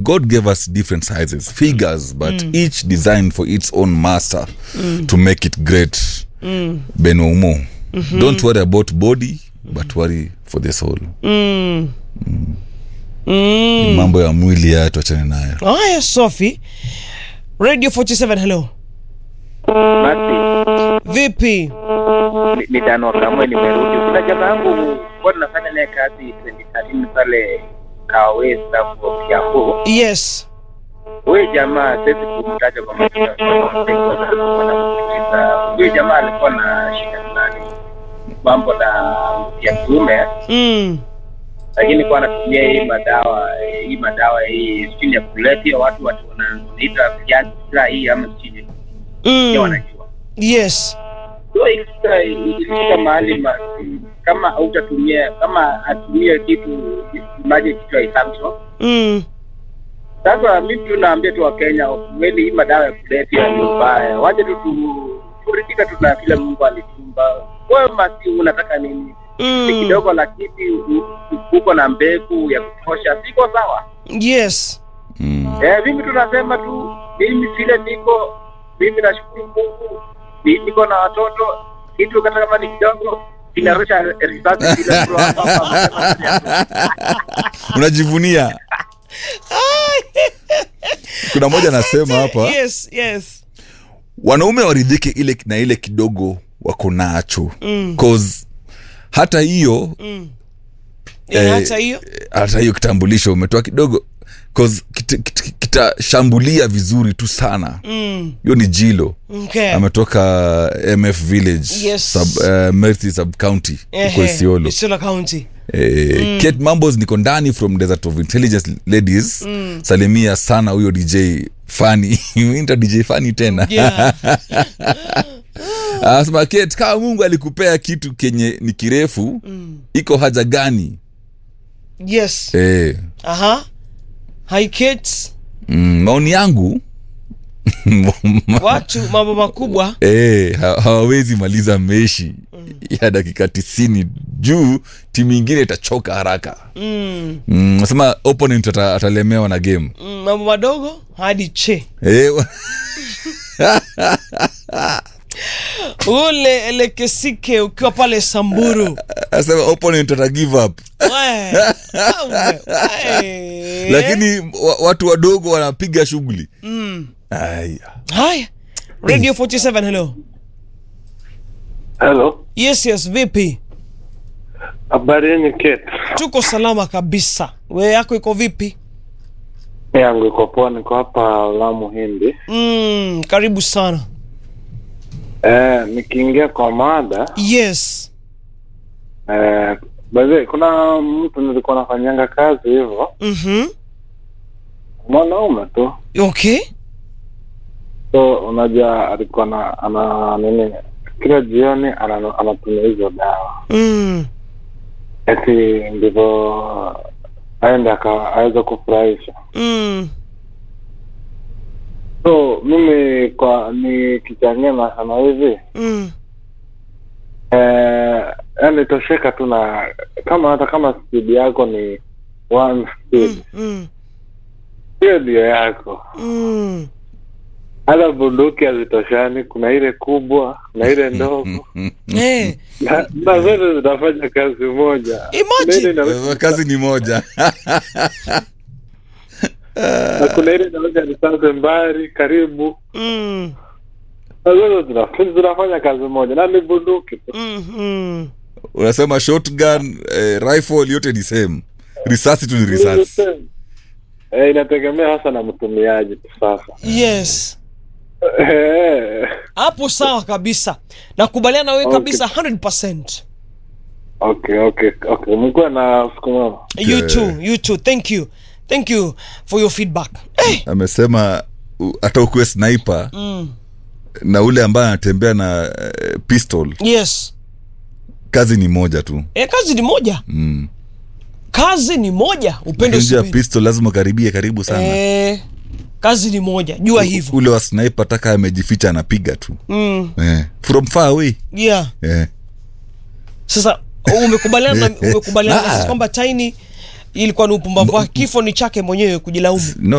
god gave us different sizes figures but each designed for its own master to make it great benoumo don't worry about body but worry for the soul mm. Ni mambo ya mwili ya tuachane nayo haya sofi radio 47 hello Basi vipi ni- ni Dano Kamwe nimerudi. Kuna jamaa yangu kwa tunafanya naye kazi 2013 pale Kawesa hapo Kiambu. yes Huyu jamaa siwezi kumtaja kwa majina kwa sababu siko na- wanamuuliza. Huyu jamaa alikuwa na shida fulani mambo na ya kiume, mm. lakini kwa anatumia hii madawa hii madawa hii sijui ya kulevya, watu watu wanaita Viagra hii ama sijui mm. Mm. wanajua yes So, ikifika ikifika mahali ma, kama hautatumia kama atumie kitu maji kitu haisamso mm. sasa mimi tu naambia tu wakenya kweli hii madawa ya kulevya ni mbaya waje tu tu- turidhika tu na kile mungu alitumba wewe masi unataka nini ni Mm. kidogo lakini u- u- uko na mbegu ya kutosha siko sawa yes mm. eh, mimi tunasema tu mimi vile niko mimi nashukuru mungu ni- niko na watoto kitu hata kama ni kidogo kinarusha risasi vile mtu hapa hapa. unajivunia kuna moja anasema hapa yes yes wanaume waridhike ile na ile kidogo wako nacho Mm. cause hata hiyo mm. Eh, Eh, hata hiyo hata hiyo kitambulisho umetoa kidogo cause kita- kita- kitashambulia vizuri tu sana mm. hiyo ni jilo okay. ametoka mf village Yes. sub, uh, Merthi sub county uko Ehe, isiolo Isiolo county eh, Kate mambos niko ndani from desert of intelligence ladies salimia sana huyo dj fani inta dj fani tena yeah. anasema Kate, kama mungu alikupea kitu kenye ni kirefu iko haja gani yes eh, aha hi kids mm, maoni yangu watu mambo makubwa Eh, ha- hawawezi maliza meshi ya dakika tisini juu timu ingine itachoka haraka mm. Mm, nasema opponent ata, atalemewa na game Mm, mambo madogo hadi che eh, wa- ule elekesike ukiwa pale samburu anasema opponent ata give up We, we, we. lakini wa, watu wadogo wanapiga shughuli mm. aya haya radio 47 hello Hello, yes yes vipi habari yenu Kate? tuko salama kabisa we yako iko vipi Yangu iko poa, niko hapa Lamu Hindi. mm, karibu sana Eh, nikiingia kwa mada yes eh, baze, kuna mtu nilikuwa nafanyanga kazi hivyo, mm-hmm. mwanaume tu, okay so unajua alikuwa na ana nini, kila jioni ana- anatumia hizo dawa mm. eti ndivyo aende aka- aweze kufurahisha. Mm. So mimi kwa nikichangia nasema hivi Mm. eh, yani tosheka tu na kama hata kama speed yako ni one speed Mm. hiyo ndio yako Mm. hata bunduki hazitoshani kuna ile kubwa kuna ile ndogo Eh, na, na zote zinafanya kazi moja Kuna ile imagine inaweza- kazi ni moja na kuna ile inaweza risasi mbali karibu mm. na zote zina- zinafanya kazi moja na ni bunduki tu Mm. Mm. unasema shotgun eh, rifle yote ni same risasi tu ni risasi Eh, inategemea hasa na mtumiaji tu sasa yes Eh, hapo sawa kabisa nakubaliana na wewe Okay. kabisa 100 okay okay okay mkuwa na siku mwema you too you too thank you thank you for your feedback eh. amesema u- hata ukuwe sniper mm. na ule ambaye anatembea na eh, pistol yes kazi ni moja tu eh, kazi ni moja mm. kazi ni moja upendo Lakini juu ya usipende. pistol lazima ukaribie karibu sana eh, kazi ni moja jua hivyo ule wa sniper taka amejificha anapiga tu mm. eh. from far away yeah eh. sasa umekubaliana na- umekubaliana na Ah. sisi kwamba taini ilikuwa ni upumbavu wake kifo ni chake mwenyewe kujilaumu no